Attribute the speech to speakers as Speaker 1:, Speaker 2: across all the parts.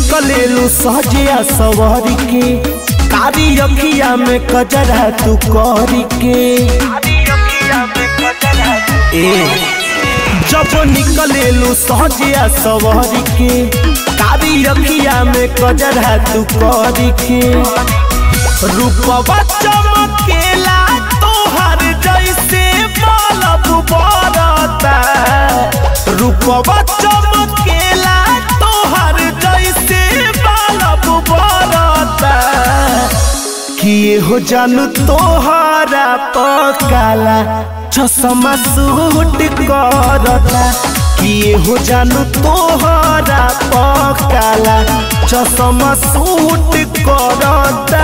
Speaker 1: निकलेलू सहजिया सवारी के कारी अखिया में कजरा तू करी के ए जब निकलेलू सहजिया सवारी के कारी अखिया में कजरा तू करी के रूपवा चमकेला तोहर जैसे बलब बरता रूपवा चमकेला तोहर जैसे बलब बरता किए हो जानू तोहरा पकाला चश्मा सूट करता किए हो जानू तोहरा पकाला चश्मा सूट करता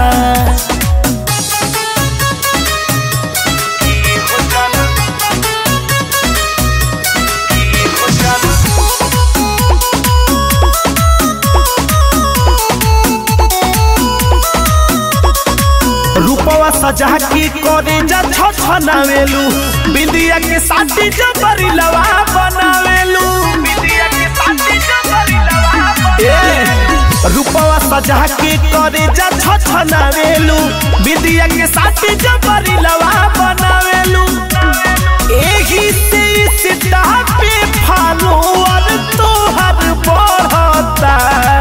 Speaker 1: रूपवा सजा के करे जा छछनावेलू बिंदिया के साथी जबरी लवा बनावेलू ए रूपवा सजा के करे जा छछनावेलू बिंदिया के साथी जबरी लवा बनावेलू एही से सिटा पे फॉलोअर तोहर बढ़ता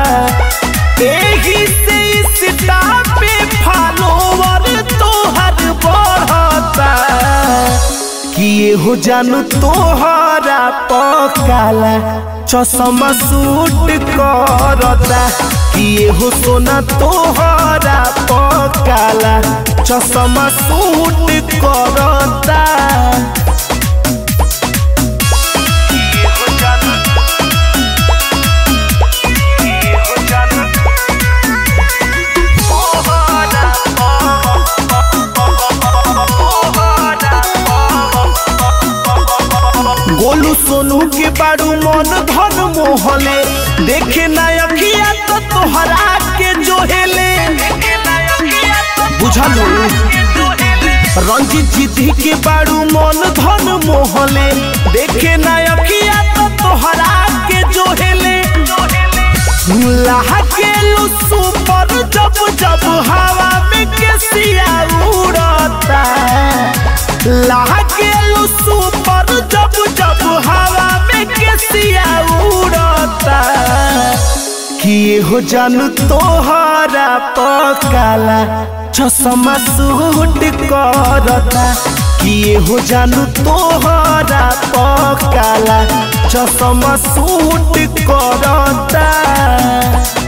Speaker 1: एही से सिटा पे फॉलोअर तोहर बढ़ता किए हो जानू तोहरा पकाला चश्मा सूट करता किए हो सोना तोहरा पकाला चश्मा सूट करता गोलू सोनू के बारू मन धन मोहले देखे ना अखिया तो तोहरा के जोहेले बुझलू रंजीत जीती के बारू मन धन मोहले देखे ना अखिया तो तोहरा के जोहेले लहकेलू सुपर जब जब हवा में केसिया उड़ता लहकेलू सुपर जब जब हवा में केसिया उड़ता किए हो जानू तोहरा पकाला चश्मा सूट करता किए हो जानू तोहरा पकाला चश्मा सूट करता